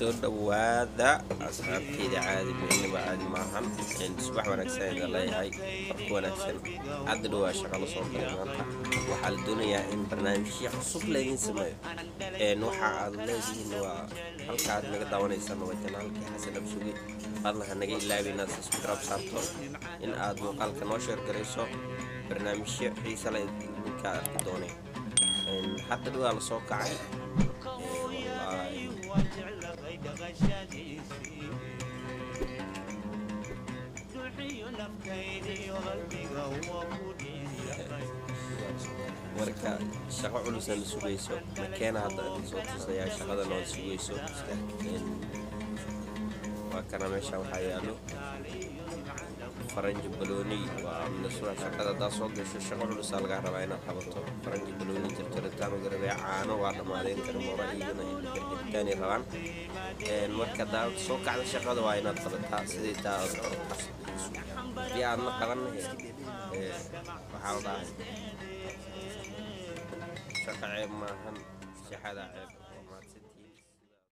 soo dhowaada asxaabteyda caadi midnaba caadi maahan subax wanaagsan ayda leeyahay farku wanaagsan hadda dhawaa shaqa la soo galay maanta waxaa la doonayaa in barnaamijyo cusub laydin sameeyo waxa aad leedihiin waa halkaad naga daawanaysaan waa janaalkii xasan absugi fadlan ha naga ilaabi inaad subscribe saarto in aad muuqaalka noo sheer garayso barnaamijyo xiisa la idinka arki doonay hadda dhawaa la soo kacay marka shaqo culusan la sugayso makeena hadda idin soo tusayaa shaqada noo sugayso waa kana meesha waxaa yaalo faranji balooni waa minasura shaqada haddaa soo gasho shaqo culusaa lagaa rabaa inaad qabato faranji balooni jarjaritaan garabee caano waa dhammaadeen karmoora iyagana gargaritaanay rabaan marka haddaa soo kacda shaqada waa inaad qabataa sidii taa aad qabataa haddii aadna qabanna waxaa la dhahay shaqa ceeb maahan sixada ceeb